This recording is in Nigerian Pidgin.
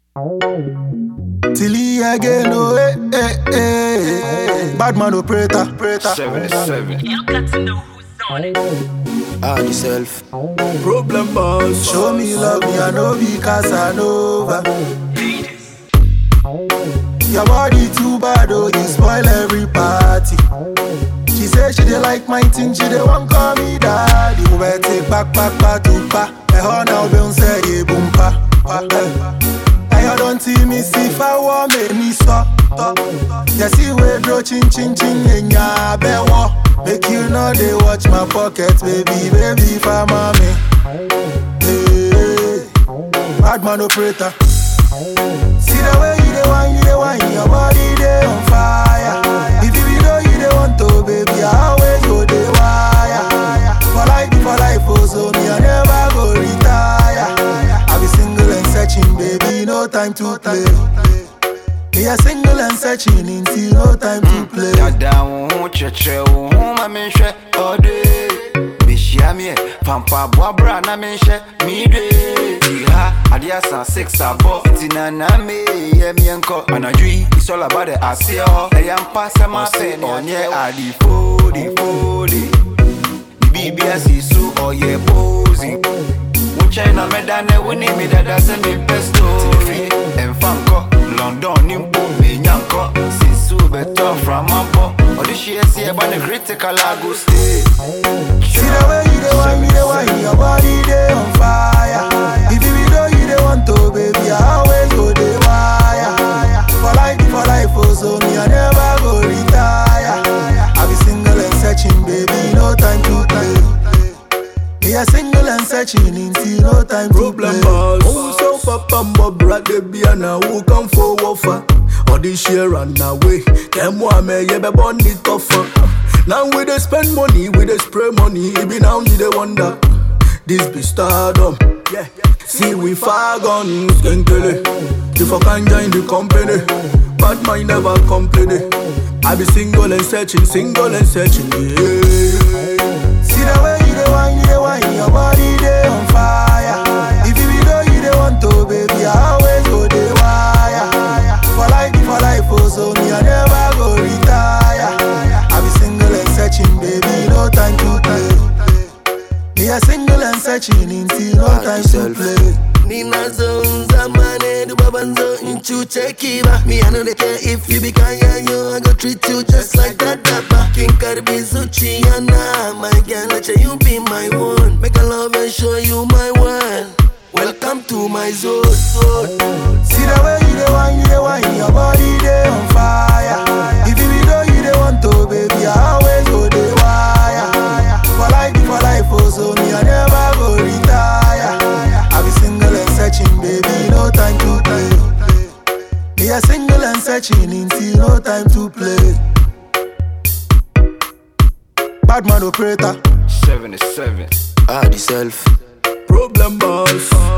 Tilly again, oh, eh, eh, eh. Bad man operator, operator. 77. You got to know who's on it. Add yourself. Problem boss. Show me love, me I know be Casanova. Your body too bad, oh, you spoil every party. She say she dey like my thing, she dey want call me daddy. We better take back, back, back to pa. Eh, ho now be on say ye boom pa. pa eh. Eh, you don't see me see if I want me me so. You see we draw chin chin chin in ya be wo. Make you know they watch my pocket, baby, baby, for mommy. Hey, bad man operator. See the way you dey whine, you dey whine, your body dey on fire. If you be know you dey want to, baby, I always go dey wire. For life, for life, oh, so me I never go retire. I be single and searching, baby, no time to play. Me a single and searching, until no time to play. Dada wo ho kyerɛkyerɛ wo ho ma menhwɛ ɔde Behyia me ɛ pampa boabra na menhyɛ medwe Ti ha adeɛ asa six abɔ nti nana meyɛ miɛnkɔ Anadwo yi it's all about the aseɛ hɔ ɛyɛ mpa sɛ mase ɔnyɛ ade fodi fodi Ne biribi asi so ɔyɛ posi Wo nkyɛn na mɛda ne wo ne me dada sɛ mempɛ story ɛmfa nkɔ London ne mpo menya nkɔ Since wobɛtɔ frama bɔ ɔde hyeɛ si ɛba ne critical I go stay See the way you dey whine, you dey whine, your body dey on fire. If you be know you dey want to, baby, I always go dey wire. For life, for life, oh, so me I never go retire. I be single and searching, baby, no time to play. Me a single and searching, until no time to Problem play. boss. Oh, so papa mbo brother be na who come for wafa. All this year and away. Them one me ye be born it tougher. Now we dey spend money, we dey spray money. Even now you dey wonder. This be stardom. Yeah. See we far gone, skenkele. If I can join the company, bad mind never complain. I be single and searching, single and searching. Yeah. See the way you dey whine, you dey whine, your body dey on fire. If you be know you dey want to, baby, I always go dey wire. For life, for life, oh, so me I never go retire. I be single and searching, baby, no time to play. Me a single and searching, until no time to yourself. play. ninazo zamane dubabanzo inchuche kiba me i no dey care if you be kaya yo i go treat you just like that daba king karbi zuchiana my girl let you be my one make a love and show you my world welcome to my zone zone See the way you dey whine, you dey whine, your body dey on fire. If you be know you dey want to, baby, I always go dey wire. For life, for life, oh, so me I never go retire. I be single and searching, baby, no time to play. Me a single and searching, until no time to play. Bad man operator. 77 Add yourself. Problem boss.